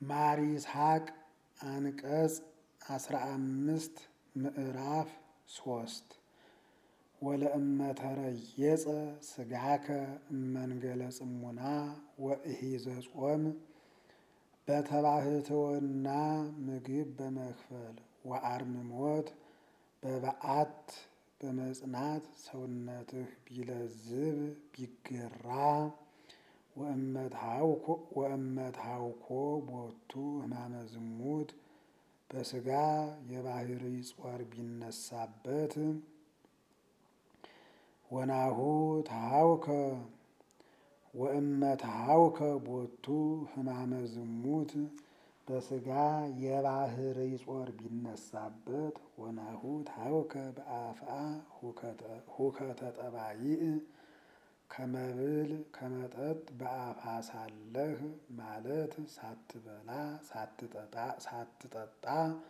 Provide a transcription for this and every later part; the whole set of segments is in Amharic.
ማር ይስሐቅ አንቀጽ አስራ አምስት ምዕራፍ ሶስት ወለእመተረየጸ ስጋከ እመንገለ ጽሙና ወእሂዘ ጾም በተባህትወና ምግብ በመክፈል ወአርምሞት በበዓት በመጽናት ሰውነትህ ቢለዝብ ቢገራ ወእመትሃውኮ ቦቱ ሕማመ ዝሙት በስጋ የባህሪ ጾር ቢነሳበት ወናሁ ተሃውከ ወእመትሃውከ ቦቱ ሕማመ ዝሙት በስጋ የባህሪ ጾር ቢነሳበት ወናሁ ተሃውከ በአፍአ ሁከተ ጠባይእ ከመብል ከመጠጥ በአፋ ሳለህ ማለት ሳትበላ ሳትጠጣ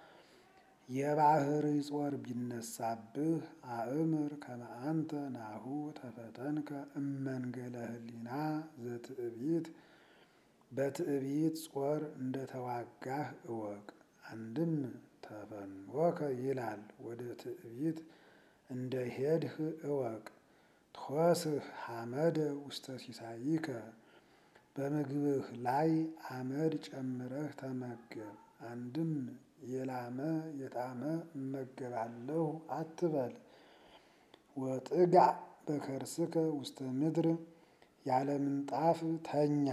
የባህሪ ጾር ቢነሳብህ አእምር ከመአንተ ናሁ ተፈተንከ እመንገለ ህሊና ዘትዕቢት በትዕቢት ጾር እንደተዋጋህ እወቅ። አንድም ተፈንወከ ይላል ወደ ትዕቢት እንደ ሄድህ እወቅ። ትኮስህ ሐመደ ውስተ ሲሳይከ በምግብህ ላይ አመድ ጨምረህ ተመገብ። አንድም የላመ የጣመ እመገባለሁ አትበል። ወጥጋዕ በከርስከ ውስተ ምድር ያለ ምንጣፍ ተኛ።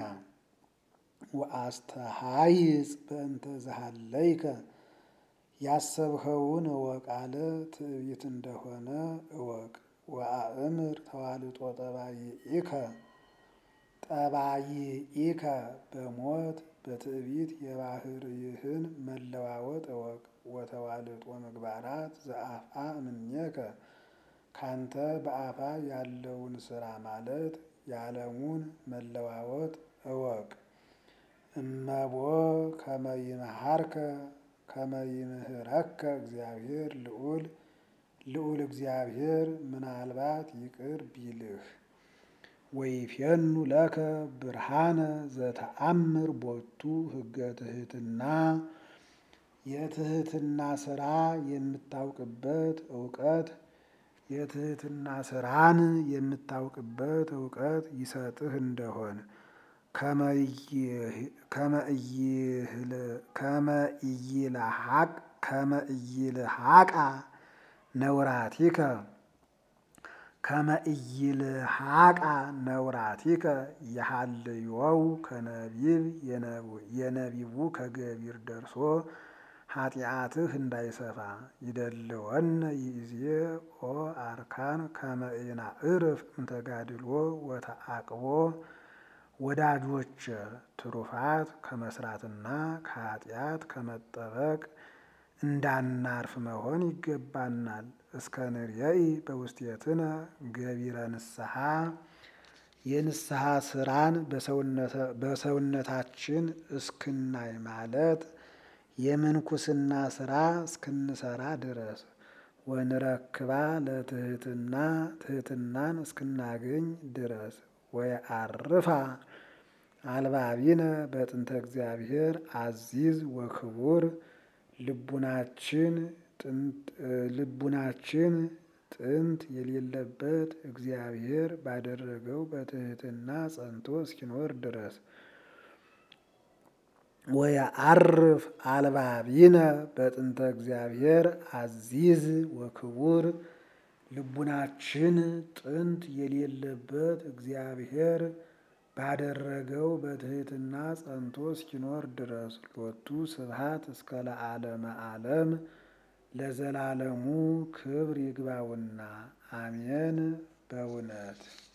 ወአስተሃይጽ በእንተ ዘሃለይከ ያሰብኸውን እወቅ አለ ትዕቢት እንደሆነ እወቅ። ወአእምር ተዋልጦ ጠባይኢከ ጠባይኢከ በሞት በትዕቢት የባህርይህን መለዋወጥ እወቅ። ወተዋልጦ ምግባራት ዘአፍአ እምኔከ ካንተ በአፋ ያለውን ስራ ማለት የዓለሙን መለዋወጥ እወቅ። እመቦ ከመይምሃርከ ከመይምህረከ እግዚአብሔር ልዑል ልዑል እግዚአብሔር ምናልባት ይቅር ቢልህ ወይፌኑ ለከ ብርሃነ ዘተአምር ቦቱ ህገ ትህትና የትህትና ስራ የምታውቅበት እውቀት የትህትና ስራን የምታውቅበት እውቀት ይሰጥህ እንደሆን ከመእይልሃቃ ነውራቲከ ከመእይልሃቃ ነውራቲከ የሃልዮው ከነቢብ የነቢቡ ከገቢር ደርሶ ኃጢአትህ እንዳይሰፋ ይደልወነ ይእዜ ኦ አርካን ከመኢናዕርፍ እንተጋድሎ ወተአቅቦ ወዳጆች ትሩፋት ከመስራትና ከኃጢአት ከመጠበቅ እንዳናርፍ መሆን ይገባናል። እስከ ንርየኢ በውስቴትነ ገቢረ ንስሐ የንስሐ ስራን በሰውነታችን እስክናይ ማለት የምንኩስና ስራ እስክንሰራ ድረስ ወንረክባ ለትህትና ትህትናን እስክናገኝ ድረስ ወየአርፋ አልባቢነ በጥንተ እግዚአብሔር አዚዝ ወክቡር ልቡናችን ልቡናችን ጥንት የሌለበት እግዚአብሔር ባደረገው በትህትና ጸንቶ እስኪኖር ድረስ ወየአርፍ አልባቢነ በጥንተ እግዚአብሔር አዚዝ ወክቡር ልቡናችን ጥንት የሌለበት እግዚአብሔር ባደረገው በትህትና ጸንቶ እስኪኖር ድረስ ሎቱ ስብሐት እስከ ለዓለመ ዓለም ለዘላለሙ ክብር ይግባውና አሜን። በእውነት